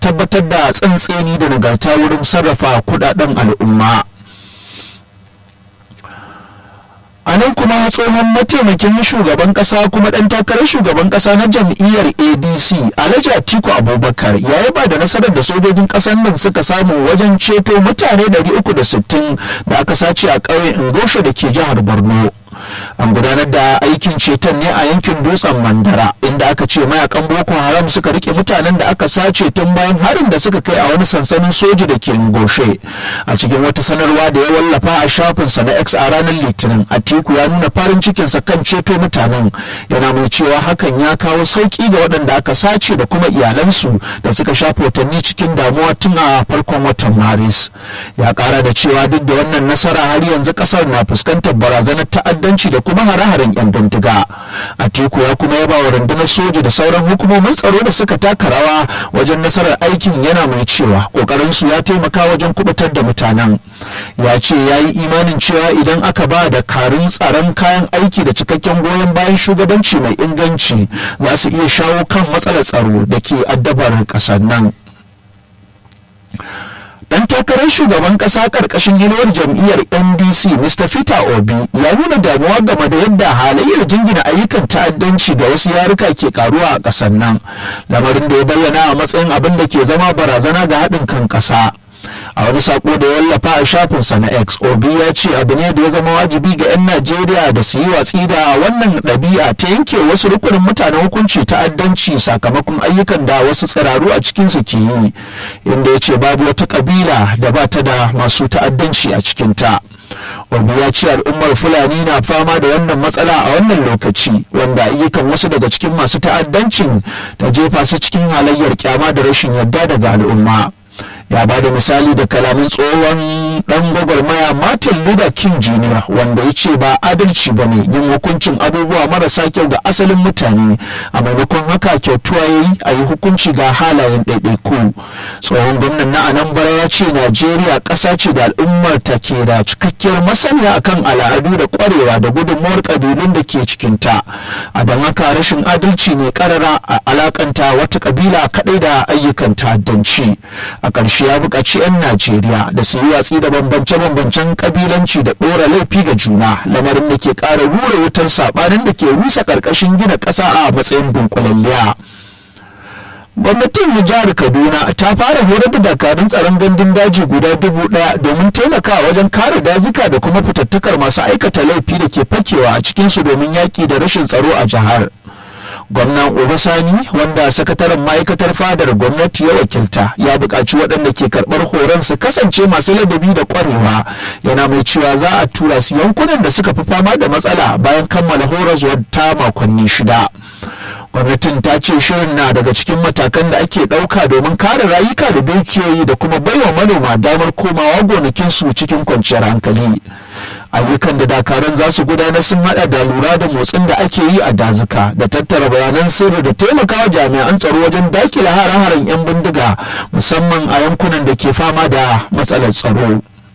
tabbatar da tsantseni da nagarta wurin sarrafa kudaden al'umma a nan kuma tsohon mataimakin shugaban kasa kuma dan takarar shugaban kasa na jam'iyyar adc alhaji atiku abubakar ya yi ba da nasarar da sojojin kasar nan suka samu wajen ceto mutane 360 da aka sace a ƙauyen ingosha da ke jihar borno an gudanar da aikin ceton ne a yankin dutsen mandara inda aka ce mayakan boko haram suka rike mutanen da aka sace tun bayan harin da suka kai a wani sansanin soji da ke ngoshe a cikin wata sanarwa da ya wallafa a shafinsa na x a ranar litinin atiku ya nuna farin cikinsa kan ceto mutanen yana mai cewa hakan ya kawo sauki ga waɗanda aka sace da kuma iyalansu da suka shafe watanni cikin damuwa tun a farkon watan maris ya kara da cewa duk da wannan nasara har yanzu kasar na fuskantar barazanar ta'addanci ta'addanci da kuma hare-haren 'yan bindiga a teku ya kuma yaba wa rundunar soja da sauran hukumomin tsaro da suka taka rawa wajen nasarar aikin yana mai cewa kokarin su ya taimaka wajen kubutar da mutanen ya ce ya yi imanin cewa idan aka ba da karin tsaron kayan aiki da cikakken goyon bayan shugabanci mai inganci za su iya shawo kan matsalar tsaro da ke addabar ƙasar nan dan takarar shugaban kasa karkashin inuwar jam'iyyar ndc mr peter obi ya nuna damuwa game da yadda halayyar jingina ayyukan ta'addanci da wasu yaruka ke karuwa a kasar nan lamarin da ya bayyana a matsayin abin da ke zama barazana ga haɗin kan ƙasa a wani sako da ya wallafa a shafinsa na x obi ya ce abu ne da ya zama wajibi ga 'yan najeriya da su yi watsi da wannan ɗabi'a ta yanke wasu rukunin mutanen hukunci ta'addanci sakamakon ayyukan da wasu tsiraru a cikinsu ke yi inda ya ce babu wata ƙabila da ba ta da masu ta'addanci a cikinta obi ya ce al'ummar fulani na fama da wannan matsala a wannan lokaci wanda ayyukan wasu daga cikin masu ta'addancin da jefa su cikin halayyar kyama da rashin yarda daga al'umma ya ba da misali da kalamin tsohon dan gwagwarmaya martin luther king jr wanda ya ce ba adalci ba ne yin hukuncin abubuwa marasa kyau ga asalin mutane a maimakon haka kyautuwa ya yi a yi hukunci ga halayen ɗaiɗaiku tsohon gwamnan na anambra ya ce najeriya ƙasa ce da al'ummar ta ke da cikakkiyar masaniya akan al'adu da ƙwarewa da gudunmuwar ƙabilun da ke cikinta a don haka rashin adalci ne ƙarara a alakanta wata ƙabila kaɗai da ayyukan ta'addanci a ƙarshe ya buƙaci 'yan najeriya da su yi watsi da bambance-bambancen ƙabilanci da ɗora laifi ga juna lamarin da ke ƙara rura wutar saɓanin da ke rusa ƙarƙashin gina ƙasa a matsayin dunkulalliya gwamnatin jihar kaduna ta fara horar da dakarun tsaron gandun daji guda dubu daya domin taimakawa wajen kare dazuka da kuma fitattakar masu aikata laifi da ke fakewa a cikinsu domin yaƙi da rashin tsaro a jihar gwamnan obasani wanda sakataren ma'aikatar fadar gwamnati ya wakilta ya buƙaci waɗanda ke karɓar horon su kasance masu ladabi da ƙwarewa yana mai cewa za a tura su yankunan da suka fi fama da matsala bayan kammala horaswar ta makonni shida gwamnatin ta ce shirin na daga cikin matakan da ake ɗauka domin kare rayuka da dukiyoyi da kuma baiwa manoma damar komawa gonakinsu cikin kwanciyar hankali ayyukan da dakaran za su gudanar sun hada da lura da motsin da ake yi a dazuka da tattara bayanan sirri da taimakawa jami'an tsaro wajen dakile hare-haren 'yan bindiga musamman a yankunan da ke fama da matsalar tsaro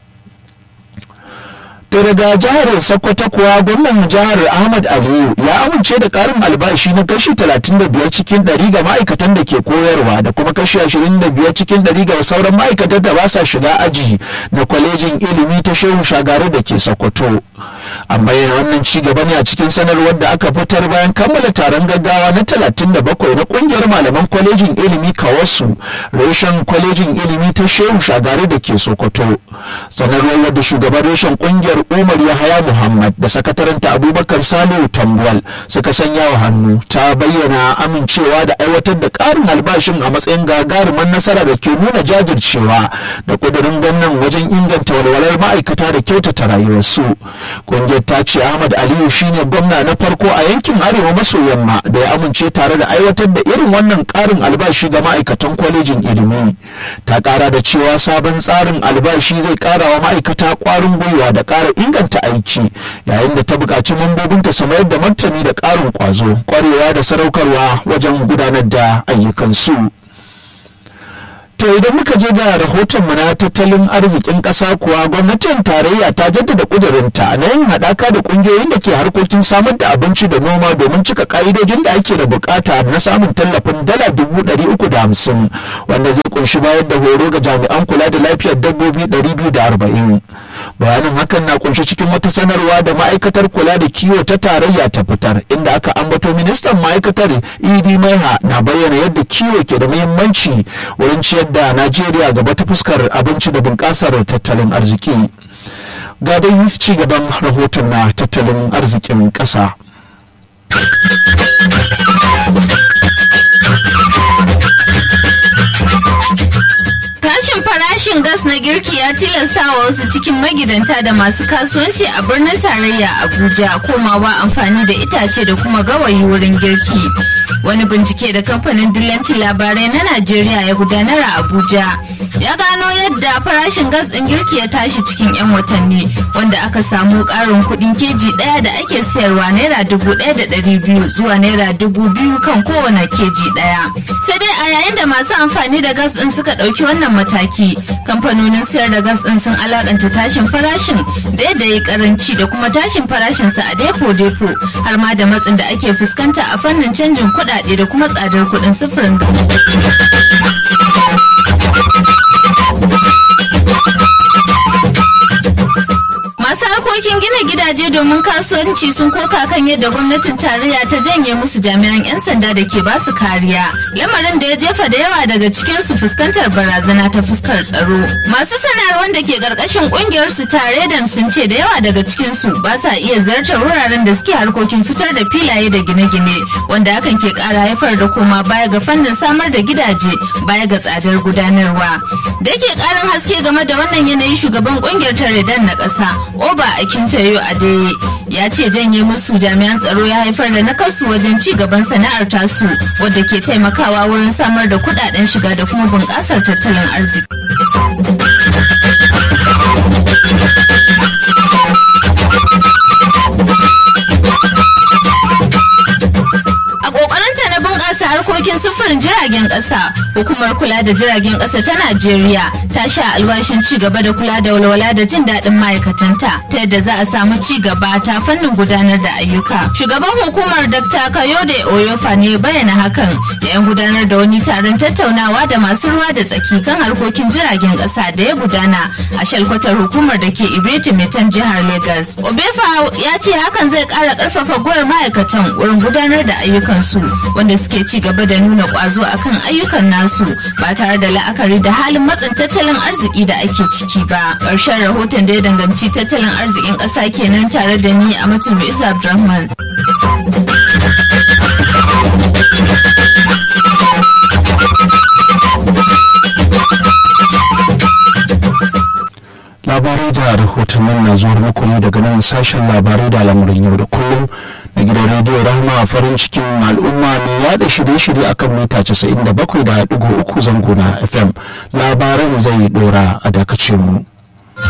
to daga jihar sokoto kuwa gwamnan jihar ahmad aliyu ya amince da karin albashi na kashi 35 cikin 100 ga ma'aikatan da ke koyarwa da kuma kashi 25 cikin 100 ga sauran ma'aikatan da ba sa shiga aji na kwalejin ilimi ta shehu shagaru da ke sokoto an bayyana wannan ci gaba ne a cikin sanarwar da aka fitar bayan kammala taron gaggawa na 37 na kungiyar malaman kwalejin ilimi kawasu reshen kwalejin ilimi ta shehu shagaru da ke sokoto sanarwar wadda shugaban reshen kungiyar umar yahaya muhammad da sakataranta abubakar salihu tambuwal suka sanya wa hannu ta bayyana amincewa da aiwatar da karin albashin a matsayin gagarumin nasara da ke nuna jajircewa da kudurin gwamnan wajen inganta walwalar ma'aikata da kyautata rayuwarsu kungiyar ta ce ahmad aliyu shine gwamna na farko a yankin arewa maso yamma da ya amince tare da aiwatar da irin wannan karin albashi ga ma'aikatan kwalejin ilimi ta kara da cewa sabon tsarin albashi zai kara wa ma'aikata kwarin gwiwa da kara inganta aiki yayin da ta buƙaci mambobinta su mayar da martani da ƙarin ƙwazo ƙwarewa da sadaukarwa wajen gudanar da ayyukansu. to To idan muka je ga rahotonmu na tattalin arzikin ƙasa kuwa gwamnatin tarayya ta jaddada ƙudurinta na yin haɗaka da ƙungiyoyin da ke harkokin samar da abinci da noma domin cika ƙa'idojin da ake da buƙata na samun tallafin dala dubu ɗari uku da hamsin wanda zai kunshi bayar da horo ga jami'an kula da lafiyar dabbobi ɗari biyu da arba'in. Bayanin hakan na kunshi cikin wata sanarwa da ma'aikatar kula da kiwo ta tarayya ta fitar inda aka ambato ministan ma'aikatar idi maiha na bayyana yadda kiwo ke da muhimmanci wurin ciyar da Najeriya gaba ta fuskar abinci da bunƙasar tattalin arziki. Ga dai ci gaban rahoton na tattalin arzikin ƙasa. Tashin farashin gas na girki ya tilasta wa wasu cikin magidanta da masu kasuwanci a birnin tarayya Abuja komawa amfani da itace da kuma gawayi wurin girki. Wani bincike da kamfanin dillanci labarai na Najeriya ya gudanar a Abuja ya gano yadda farashin gas ɗin girki ya tashi cikin 'yan watanni wanda aka samu ƙarin kuɗin keji ɗaya da ake sayarwa naira dubu ɗaya da ɗari biyu zuwa naira dubu biyu kan kowane keji ɗaya. Sai dai a yayin da masu amfani da gas ɗin suka ɗauki wannan mataki kamfanonin sayar da gas ɗin sun alakanta tashin farashin da yadda ya karanci da kuma tashin farashinsa a depo-depo har ma da matsin da ake fuskanta a fannin canjin kuɗaɗe da kuma tsadar kuɗin sufurin masu harkokin gina gidaje domin kasuwanci sun koka kan yadda gwamnatin tarayya ta janye musu jami'an 'yan sanda da ke basu kariya lamarin da ya jefa da yawa daga cikin su fuskantar barazana ta fuskar tsaro masu sanarwar da ke karkashin kungiyar su tare da sun ce da yawa daga cikin su ba sa iya zartar wuraren da suke harkokin fitar da filaye da gine-gine wanda hakan ke kara haifar da koma baya ga fannin samar da gidaje baya ga tsadar gudanarwa da yake karin haske game da wannan yanayi shugaban kungiyar taredan na ƙasa oba akintayo adeye ya ce janye musu jami'an tsaro ya haifar da nakasu wajen ci gaban sana'ar tasu wadda ke taimakawa wurin samar da kudaden shiga da kuma bunƙasar tattalin arziki a ƙoƙarinta na bunƙasa harkokin sufurin jiragen ƙasa hukumar kula da jiragen ƙasa ta najeriya ta sha alwashin ci gaba da kula da walwala da jin daɗin ma'aikatanta ta yadda za a samu ci gaba ta fannin gudanar da ayyuka shugaban hukumar dr kayode oyofa ne bayyana hakan da yan gudanar da wani taron tattaunawa da masu ruwa da tsaki kan harkokin jiragen ƙasa da ya gudana a shalkwatar hukumar da ke ibeti metan jihar lagos obefa ya ce hakan zai ƙara ƙarfafa gwar ma'aikatan wurin gudanar da ayyukansu wanda suke ci gaba da nuna ƙwazo akan ayyukan nasu ba tare da la'akari da halin matsin tattalin arziki da ake ciki ba ƙarshen rahoton da ya danganci tattalin arzikin ƙasa kenan tare da ni a mutum isa abdulrahman labarai da rahotannin na zuwa muku ne daga nan sashen labarai da al'amuran yau da kullum na gidan rediyo rahama farin cikin al'umma mai yada shirye-shirye akan mita 97.3 zango na fm labaran zai dora a dakacin mu